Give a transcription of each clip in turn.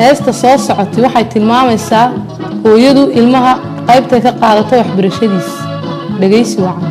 heesta soo socotay waxay tilmaamaysaa hooyadu ilmaha qaybtay ka qaadato waxbarashadiis dhegaysi wacan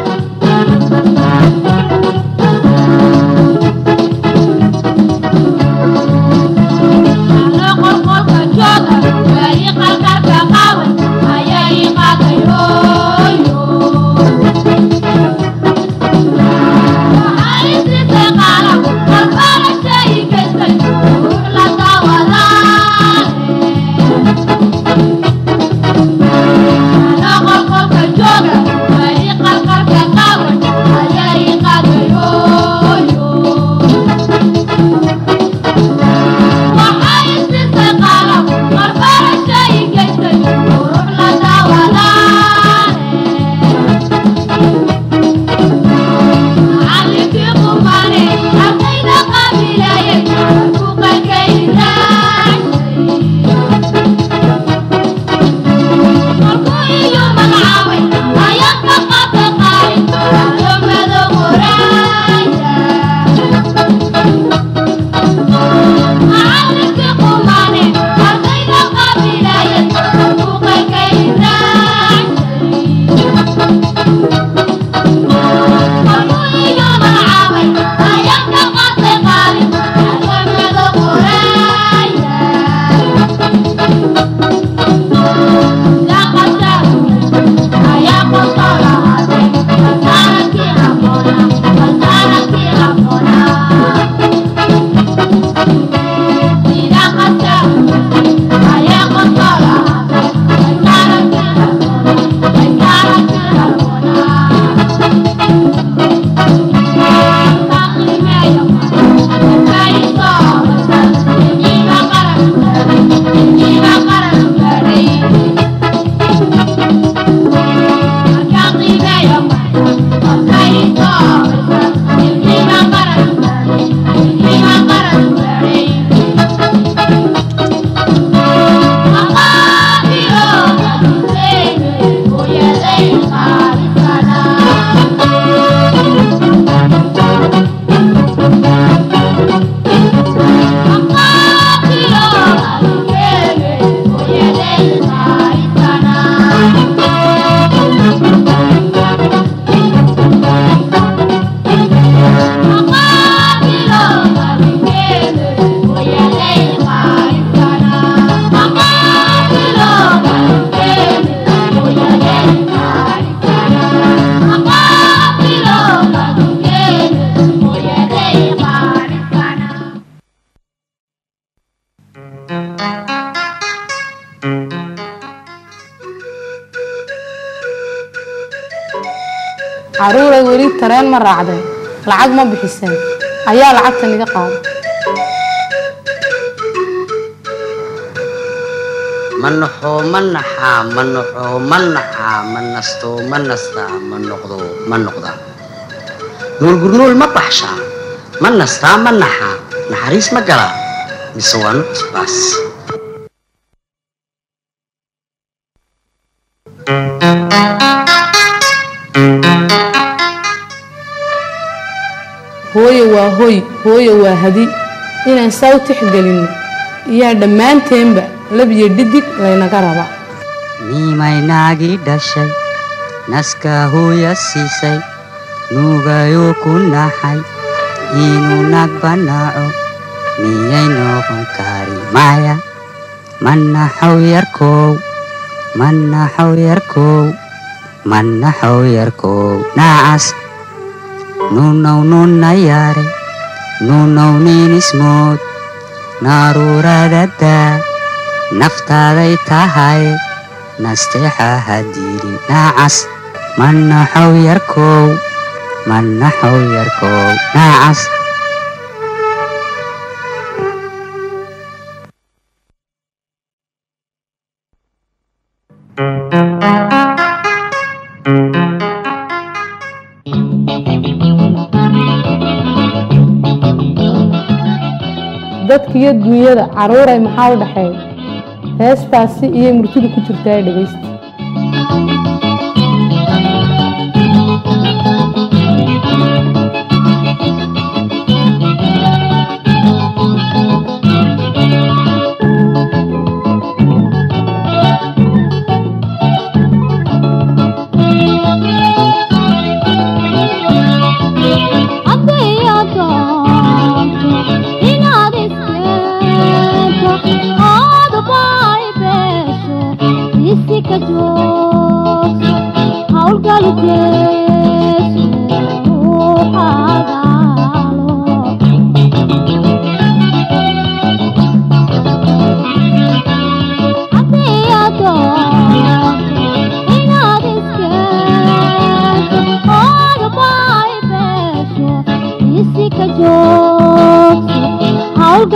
caruuray weli tareen ma raacdeen lacag ma bixiseen ayaa lacagtan iga qaada ma naxoo ma naxaa ma naxoo ma naxaa ma nastoo ma nastaa ma noqdo ma noqdaa nuulgurnuul ma baxshaa ma nastaa ma naxaa naxariis ma galaa mise waa nucusbaas hooye waa hoy hooye waa hadi inaan saa u tixgelinno iyaa dhammaanteenba labiyo dhidig laynaga rabaa nimaynaagii dhashay naskaa hooya siisay nuugayoo ku naxay inuu nag banaaco miyay noqon kari maya manaxow yarkow manaxow yarkow manaxow yarkow naacas nuunow nuunna yaare nuunow niinismood naaruuradadaa naftaaday tahay nasteexa hadiiri naacas manaxow yarkow manaxow yarkow naacas dadkiyo duunyada caruuray maxaa u dhexeeya heestaasi iyay murtidu ku jirtaa dhegaysta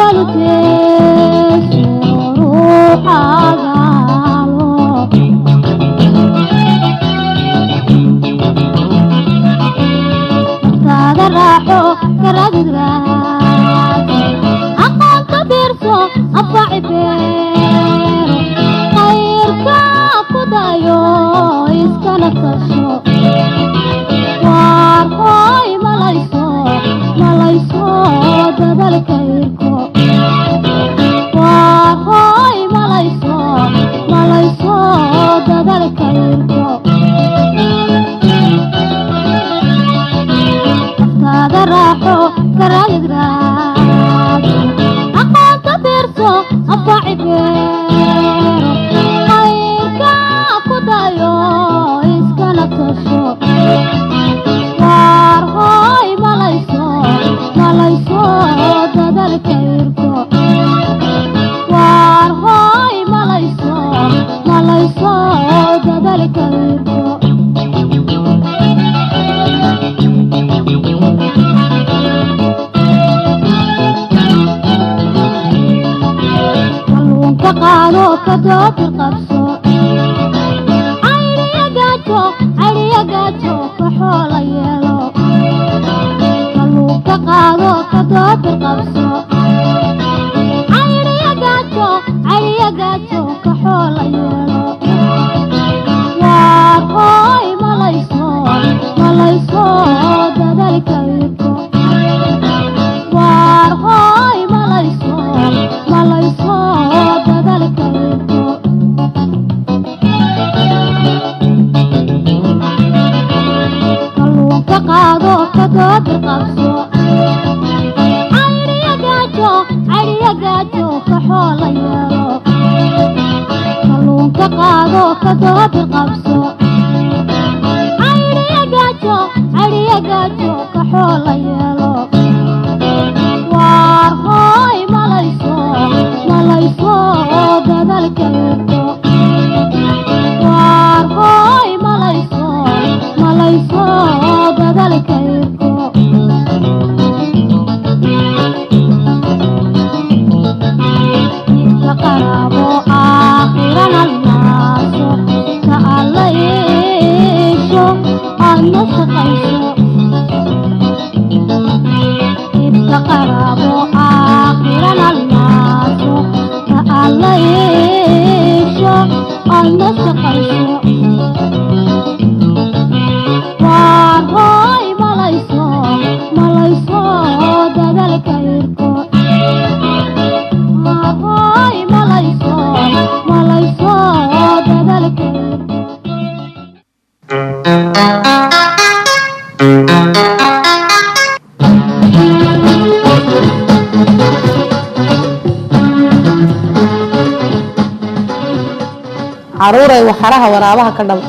caruuray waxaraha waraabaha ka dhab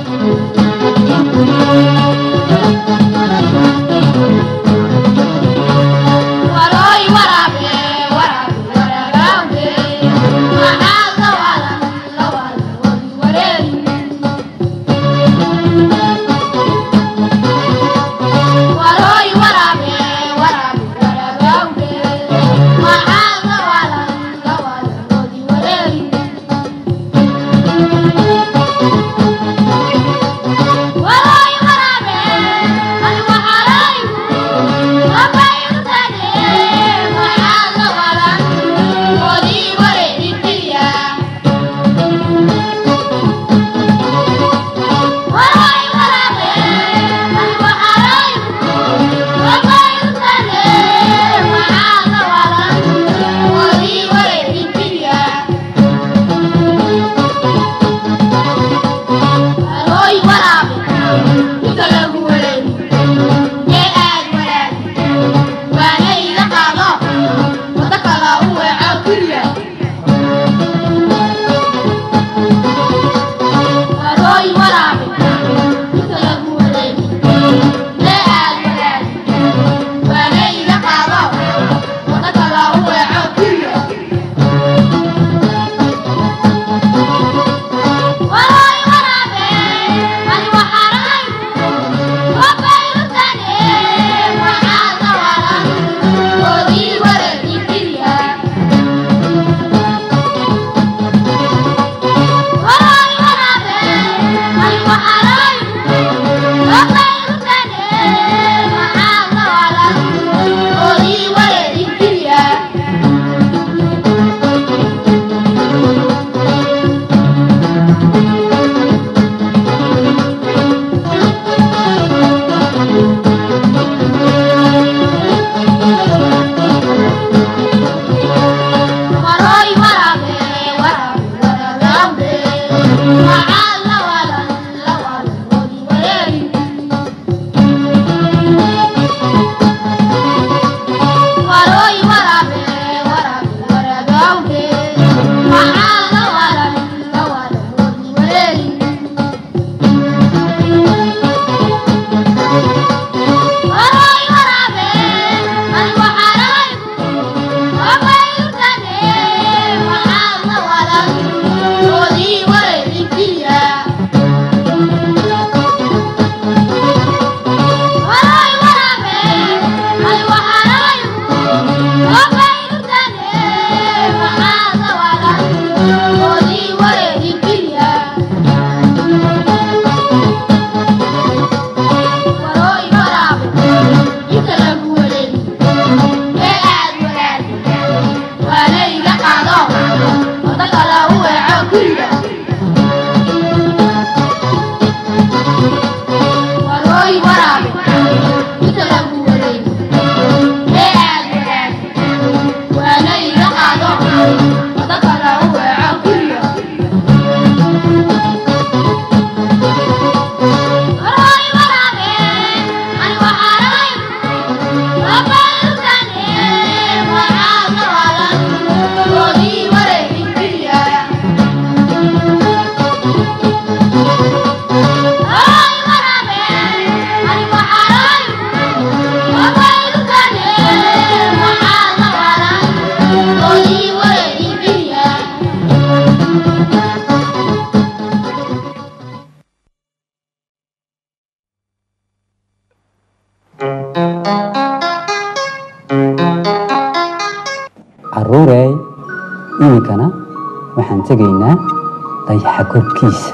caruurey iminkana waxaan tegaynaa dayaxa korkiisa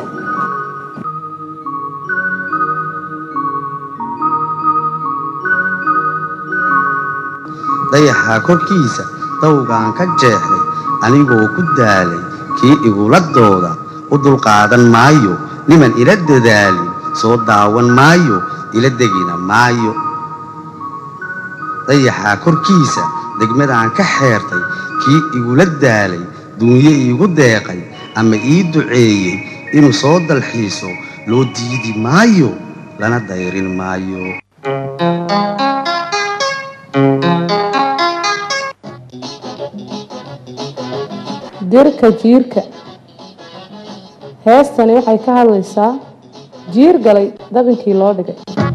dayaxa korkiisa dawgaan ka jeexday anigoo ku daalay kii igula dooda u dulqaadan maayo niman ila dadaalin soo daawan maayo ila degina maayo dayaxa korkiisa degmadaan ka xeertay kii igula daalay duunyo iigu deeqay ama ii duceeyey inuu soo dalxiiso loo diidi maayo lana dayrin maayo dirka jiirka heestani waxay ka hadlaysaa jiir galay dabinkii loo dhigay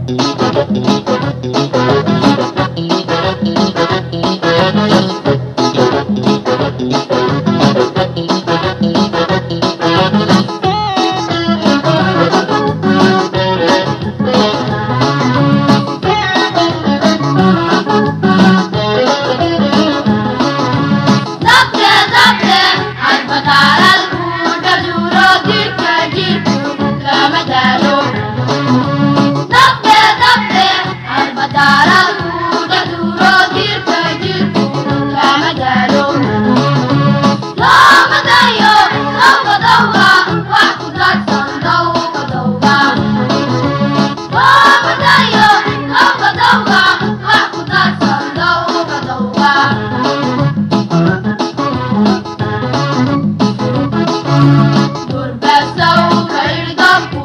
Dabte, dabte, albataral kuda duro dirka jirku lama dalo. Dabte, dabte, albataral kuda duro dirka jirku lama dalo. Lama dayo, lama dawga, wax ku dadsan dawga dawga. Lama dayo, lama dawga, wax ku dadsan dawga dawga. Durbasow kaydabku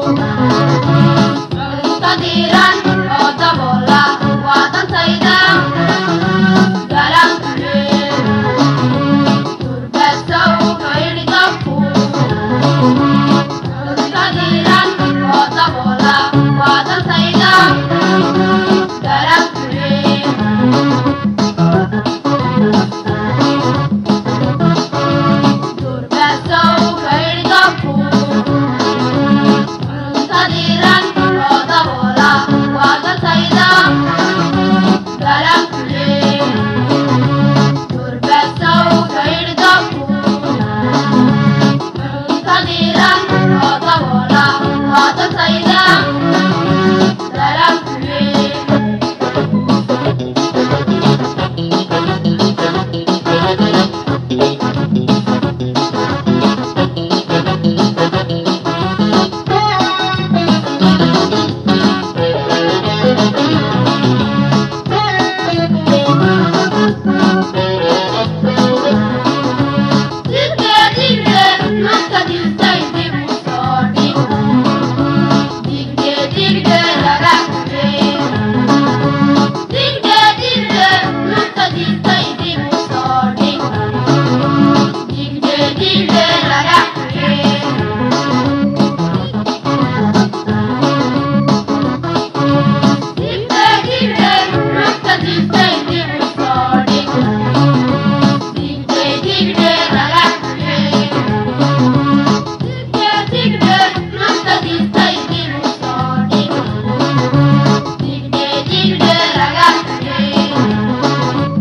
Muntadiran oo daboola waa dantayda Garankule Durbasow kaydabku Muntadiran oo daboola waa dantayda Garankule Durbasow kaydabku Muntadiran oo daboola waa dantayda Garankule Durbasow kaydabku Muntadiran oo daboola waa dantayda Garankule Dilde dilde nokta dilde dib u sordi Dilde dilde laga kure Dilde dilde nokta dilde dib u sordi Dilde dilde laga kure Dilde dilde nokta dilde dib u sordi Dilde dilde laga kure Dilde dilde nokta dilde dib u sordi Dilde dilde laga kure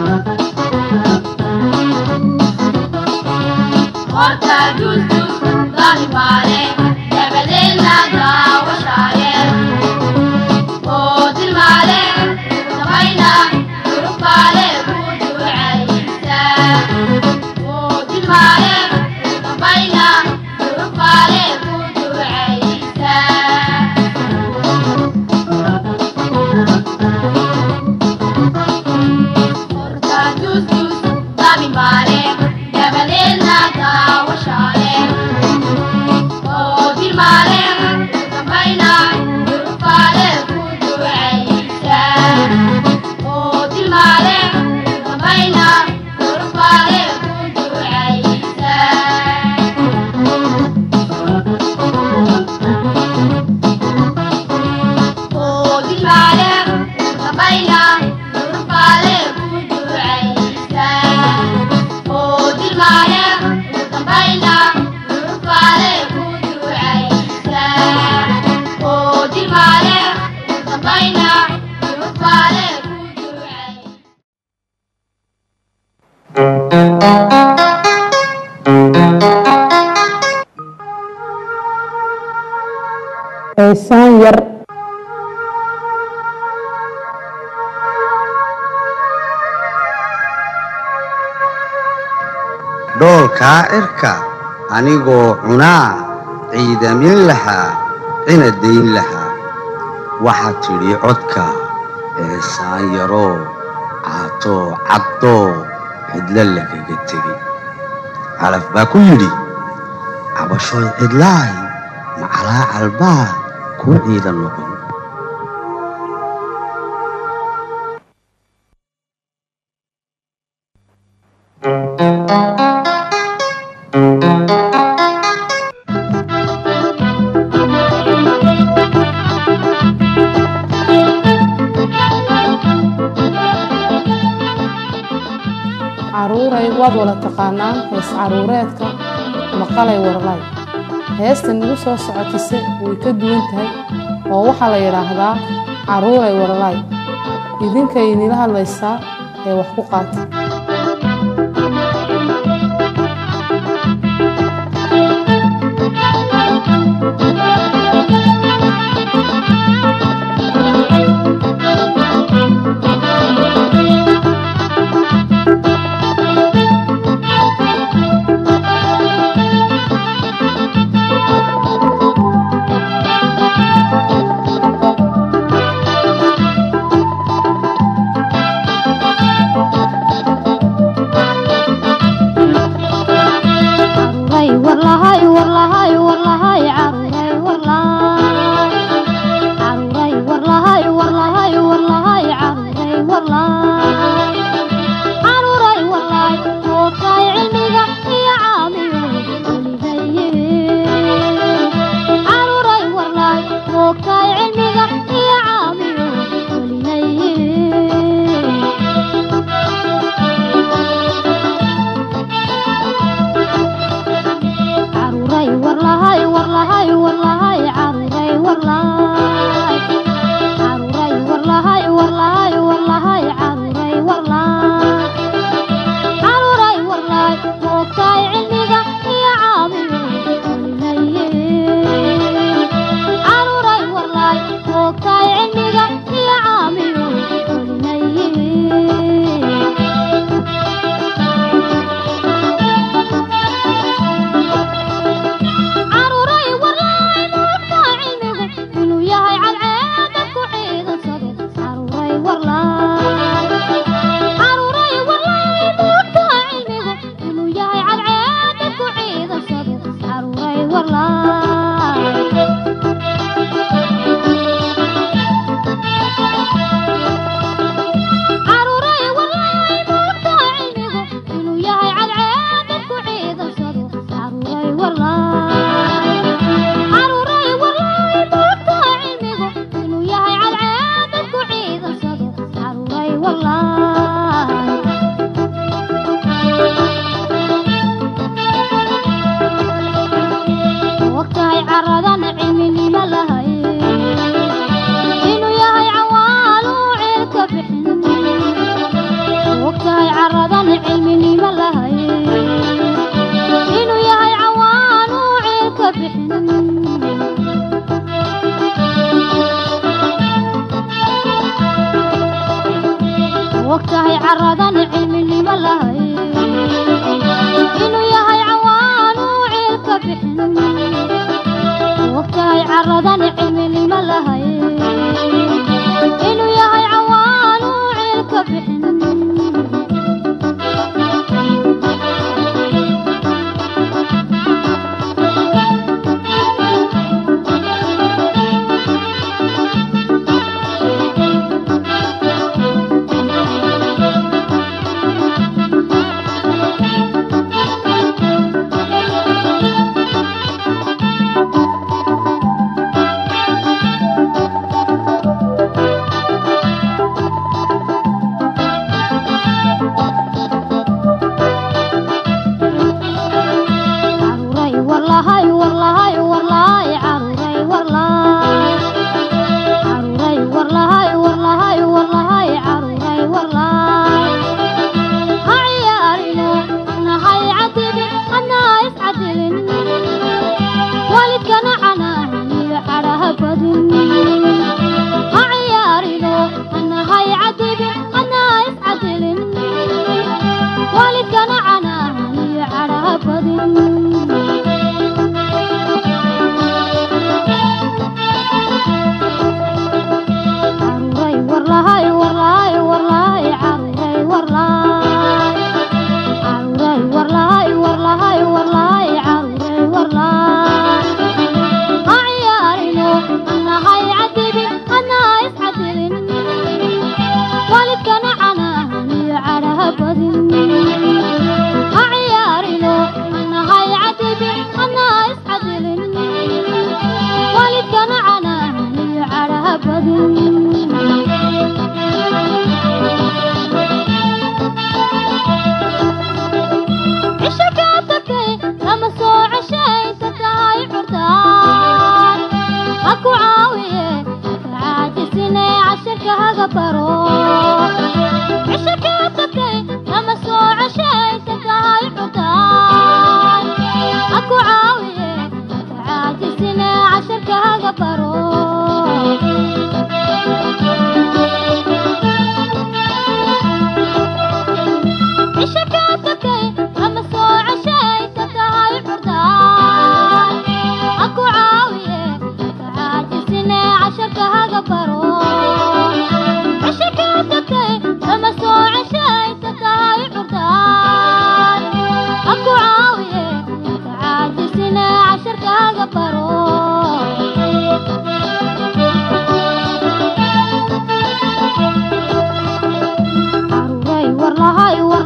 Horta düz düz dalibare Debedeena daawashaaye oo dilmaale dabayna durufaale ku ducaysa oo dilmaale dabayna durufaale ku ducaysa horta dus dus dabimaale dabadeedna daawashaale oo dilmaale dabayna durufaale ku ducaysa oo dilmaale dabayna durufaale ku ducaysa oo dilmaale dabayna durufaale ku ducaysa oo dilmaale dabayna durufaale ku ducaysa oo dilmaale dabayna durufaale ku ducaysa heesaan yar dhoolkaa cirka anigoo cunaa ciidamin lahaa cina dayn lahaa waxaad tidhi codka eesaan yaroo caatoo caddoo cidlo lagaga tegay calaf baa ku yidhi cabashooy cidlaay macalaa calbaa kuu ciidan noqon caruuray waad wada taqaanaan hees caruureedka maqalay warlay heesta nagu soo socotise way ka duwan tahay oo waxaa la yidhaahdaa caruuray warlay idinkay inila hadlaysaa ee wax ku qaata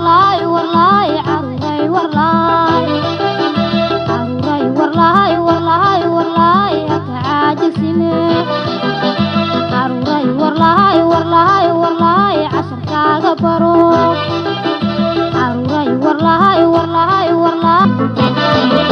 warlaay warlaay caruuray warlaay caruuray warlaay warlaay warlaay haka caajisine caruuray warlaay warlaay warlaay casharkaaga baro caruuray warlaay warlaay warlaay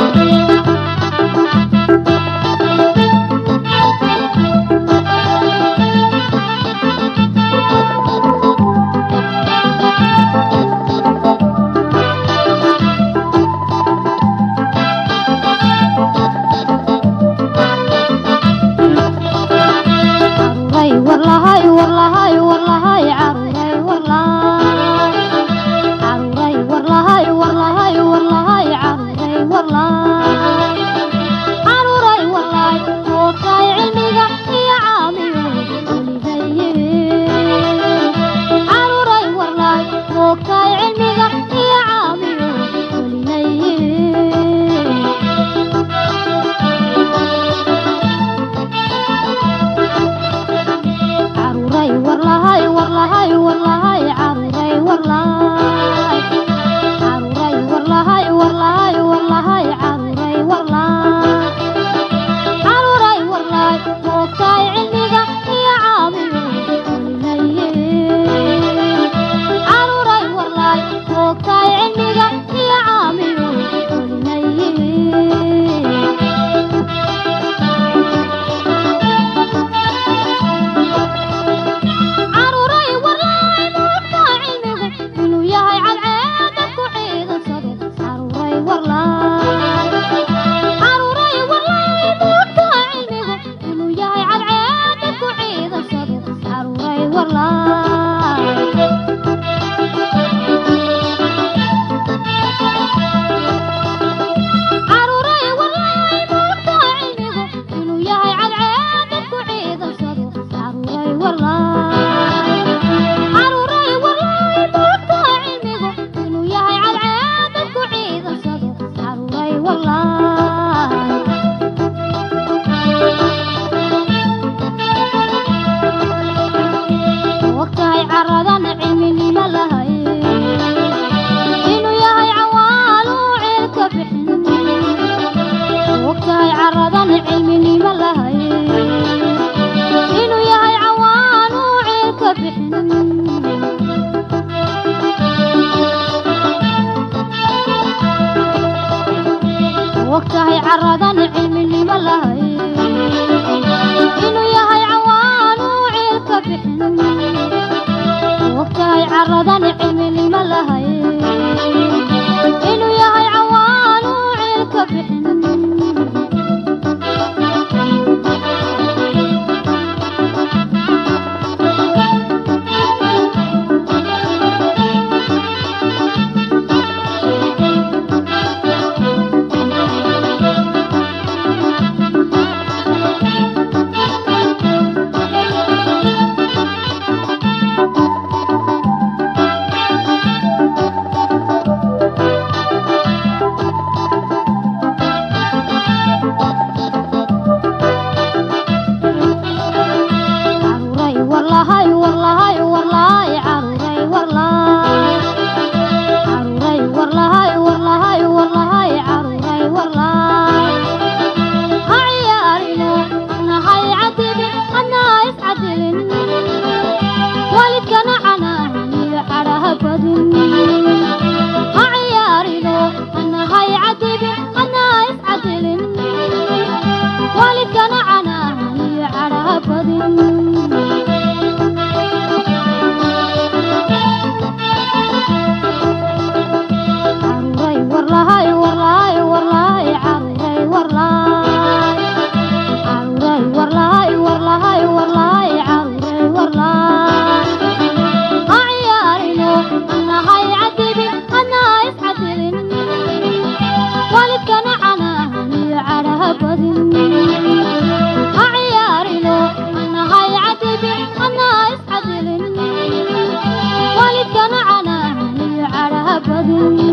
caruuray warlahay warlahay warlahay caruuray warlaay caruuray warlahay warlahay warlahay caruuray warlaay caruuray warlaay hoogtaay cilmiga iyo caamiyo weligaye caruuray warlaay hoogtaay cilmiga iyo caamiyo weligaye caruuray warlahay warlahay warlahay caruuray warlaay caruuray warlahay warlahay warlahay caruuray warlaay caruuray warlaay hoogtaay cilmiga iyo caamiyo weligaye caruuray warlaay hoogtaay cilmiga iyo caamiyo weligaye caruuray warlaay moogtaa cilmigu inuu yahay cadceeda ku ciidansado caruuray warlaay caruuray warlaay moogtaa cilmigu inuu yahay cadceeda ku ciidansado caruuray warlaay caruuray warlaay moogtaa cilmigu inuu yahay cadceeda ku ciidansado caruuray warlaay caruuray warlaay moogtaa cilmigu inuu yahay cadceeda ku ciidansado caruuray warlaay ogtahay caradan cilminimo lahay inuu yahay cawaalu ceelka bixin ogtahay caradan cilminimo lahay inuu yahay cawaanu ceelka bixin ogtahay caradan cilminimo lahay inuu yahay cawaanu ceelka bixin ogtahay caradan cilminimo lahay inuu yahay cawaanu ceelka bixin caruuray warlahay warlahay warlaay caruuray warlaay caruuray warlahay warlahay warlahay caruuray warlaay ha ciyaarino nahay cadibin anaa iscadilin waalidkana canaahiyo cadhaha badin ha ciyaarino nahay cadibin anaa iscadilin waalidkana canaahiyo cadhaha badin caruuray warlahay warlahay warlahay caruuray warlaay caruuray warlahay warlahay warlahay caruuray warlaay ha ciyaarino nahay cadibin anaa iscadilin waalidkana canaahiyo cadhaha badin ha ciyaarino nahay cadibin anaa iscadilin waalidkana canaahiyo cadhaha badin